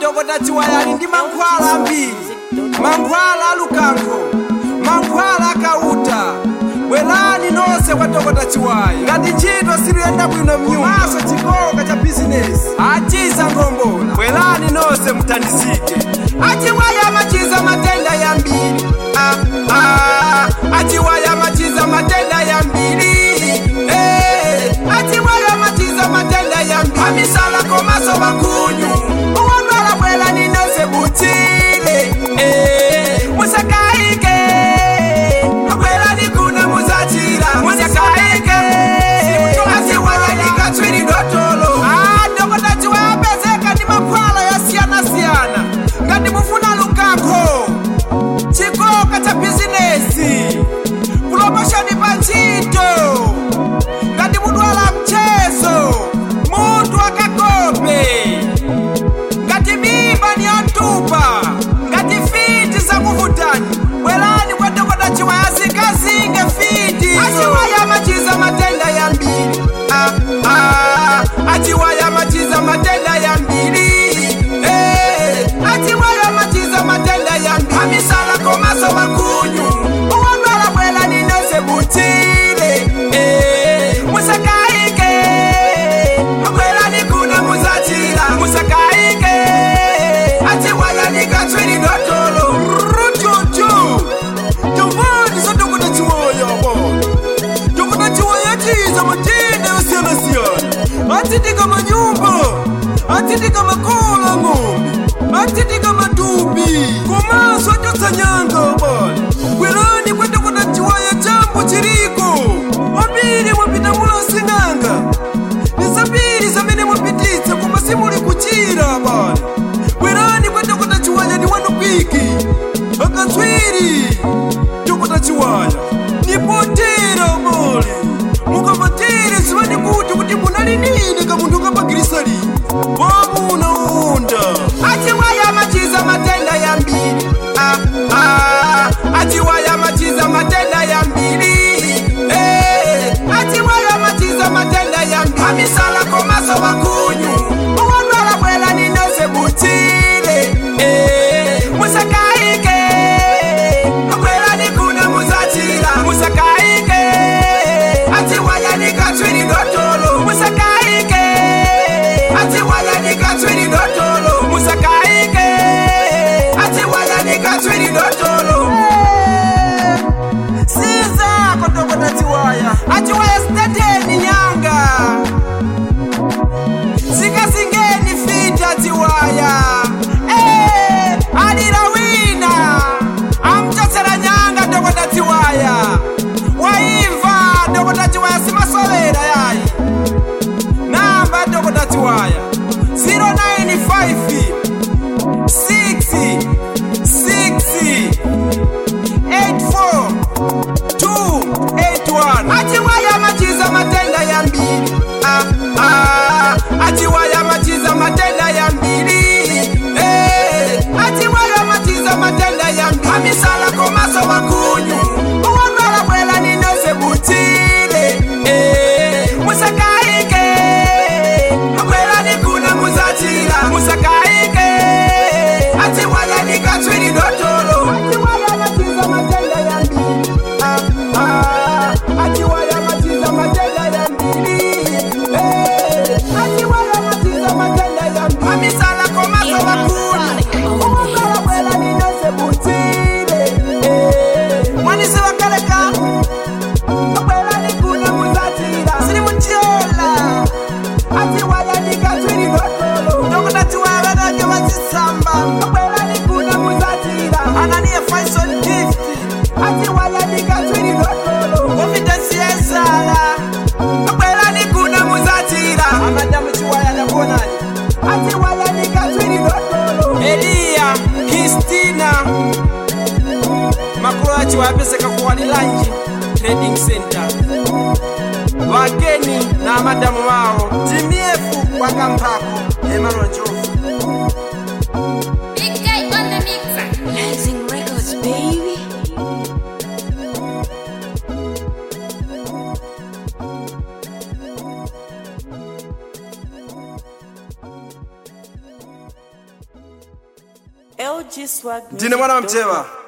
dokota chiwayali ndi mankhwala ambiri mankhwala alukankho mankhwala akauta bwerani nonse kwa dokota chiwaya ngati ntchito siluyenda bwino mnyumba maso chikoka cha bizinesi achiza ngombola bwerani nonse muthandizike achiwaya amachiza matenda yambiri ah, ah, achiwaya amachiza matenda yambiri eh, achiwaya amachiza matenda yambiri amisala komaso makunyu uwandwala bwerani nonse muchile eh, musakaike bwerani kuna muzachira musakaike asiwayalikatswiri dotolo dokota chiwayapezeka ndi mankhwala yasiyana-siyana ngati mufuna lukakho chikoka cha bizinesi kulomoshoni pa ntchito ngati mudwala mchezo munthu akakope ngati mimba ni yantupa ngati fiti zakuvutani bwerani kwa dokota chiwaya zikazinge fiti achiwaya amachiza matenda yambiri ah, ah, achiwaya amachiza matenda yambiri eh, achiwaya amachiza matenda yambiri amisala komaso makunyu uwandwala bwerani nonse muchile eh, musakaike bwerani kuna muzachira musakaike achiwaya nikatswiri dotolo rututu tovani sadokota chiwaya bo dokota chiwaya chiza matenda yasiyana-siyana atidika manyumba atidika makola ng'ombe atidika matupi komaso achotsa nyanga bwana bwerani kwa dokota chiwaya chambo chiriko wambiri mwapita mulosing'anga nisambiri zamene mwapititsa koma simuli kuchira bwana bwerani kwa dokota chiwaya ni wanu piki akatswiri dokota chiwaya nipotera mole mukapatere zivani kuti kuti munali nini kamunthu kapagirisa lini wamuna unda achiwaya amachiza matenda yambiri ah, ah, achiwaya amachiza matenda yambiri eh, achiwaya amachiza matenda yambiri amisala komaso makunyu uwandwala bwerani nonse muchile eh, musakaike bwerani kuna muzachira musakaike achiwaya nikatswiri dotolo musakaike achiwaya nikatswiri dotolo musakaike achiwaya nikatswiri dotolo siza kotokota chiwaya achiwaya sitateni nyanga sikasingeni fita chiwaya Eh, alira wina amchotsera nyanga dokota chiwaya waimva dokota chiwaya simasovera yayi namba dokota chiwaya 095 6 6 84 281 achiwaya machiza matenda yambiri ah, ah, achiwaya machiza matenda yambiri eh, achiwaya machiza matenda yambiri amisala komaso makunyu uwandwala bwerani nonse muchile eh, musakaike bwerani kuna muzachira musakaike achiwaya nikatswiri dotolo achiwaya machiza matenda yambiri ah, ah, achiwaya machiza matenda yambiri eh, achiwaya machiza matenda yambiri amisala komaso makunyu uwandwala bwerani nonse muchile eh, mwanisi wakaleka bwerani kuna muzachira siri muchiola achiwaya nikatswiri dotolo dokota chiwaya vanake vachisamba bwerani kuna muzachira ananiye faison gift achiwaya nikatswiri dotolo confidence yesala bwerani kuna muzachira amadamu chiwaya ndakuonaje achiwaya nikatswiri dotolo eliya kristina makulu achiwaya apeseka kuwalilanji trading center wageni na madamu wao jimiefu wakamphako emmanuel jofu Big guy on the mixer. Rising Records, baby. LG Swag ndine mwana wa mchewa